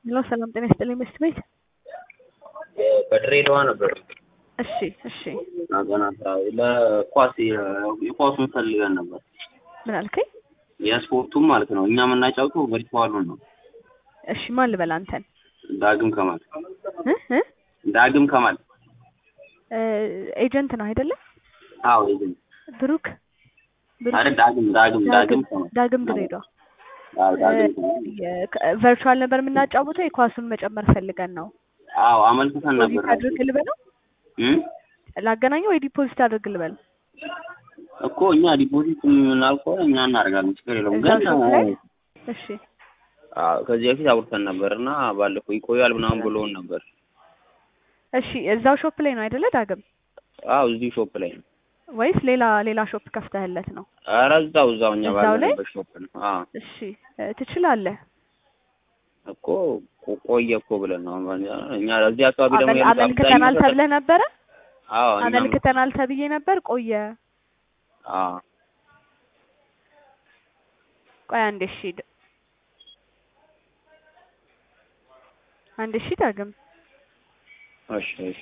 ሄሎ ሰላም ጤና ይስጥልኝ መስት ቤት በድሬዳዋ ነበር። እሺ እሺ ናገናታ ለኳስ የኳሱን ፈልገን ነበር። ምን አልከኝ? የስፖርቱም ማለት ነው። እኛ የምናጫውተው ቨርቹዋሉን ነው። እሺ ማን ልበል አንተን? ዳግም ከማል እ እ ዳግም ከማል እ ኤጀንት ነው አይደለ? አዎ ኤጀንት ብሩክ ብሩክ አረ ዳግም ዳግም ዳግም ከማል ዳግም ድሬዳዋ አዎ ዳግም ከማል ቨርቹዋል ነበር የምናጫውተው የኳሱን መጨመር ፈልገን ነው። አዎ አመልክተን ነበር። ዲፖዚት አድርግ ልበለው እም ላገናኘው ወይ ዲፖዚት አድርግ ልበል? እኮ እኛ ዲፖዚት የምናልከው እኛ እናደርጋለን፣ ችግር የለውም። እዛው ግን ሾፕ ላይ እሺ አዎ ከዚህ በፊት አውርተን ነበር እና ባለፈው ይቆያል ምናምን ብሎን ነበር። እሺ እዛው ሾፕ ላይ ነው አይደለ ዳግም? አዎ እዚህ ሾፕ ላይ ነው። ወይስ ሌላ ሌላ ሾፕ ከፍተህለት ነው? ኧረ እዛው እዛው እኛ እዛው ላይ? ባለንበት ሾፕ ነው። አዎ እሺ እ ትችላለህ። እኮ ቆ- ቆየ እኮ ብለን ነው እኛ እዚህ አካባቢ ደግሞ አመል- ያሉት አመልክተናል አብዛኛው ተብለህ ነበረ? አዎ እኛም አመልክተናል ተብዬ ነበር። ቆየ አዎ ቆይ አንዴ እሺ ድ- አንዴ እሺ ዳግም እሺ እሺ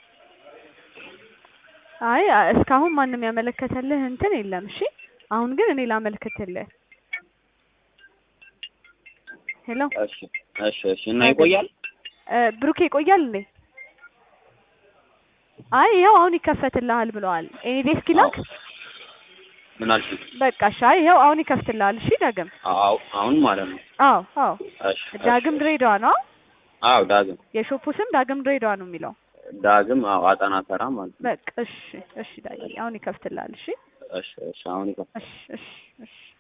አይ አ- እስካሁን ማንም ያመለከተልህ እንትን የለም። እሺ አሁን ግን እኔ ላመልክትልህ። ሄሎ እሺ እሺ እሺ እና ይቆያል እ ብሩኬ ይቆያል እንዴ? አይ ይኸው አሁን ይከፈትልሃል ብለዋል። ኤኒ ዴስክ ይላክ። ምን አልሽኝ? በቃ እሺ አይ ይኸው አሁን ይከፍትልሃል። እሺ ዳግም አዎ አሁን ማለት ነው። አዎ አዎ እሺ እሺ። ዳግም ድሬዳዋ ነው። አዎ ዳግም የሾፑ ስም ዳግም ድሬዳዋ ነው የሚለው። ዳግም አዎ አጠና ተራ ማለት ነው። በቃ እሺ እሺ ዳግም አሁን ይከፍትልሃል። እሺ እሺ እሺ አሁን ይቆ እሺ እሺ እሺ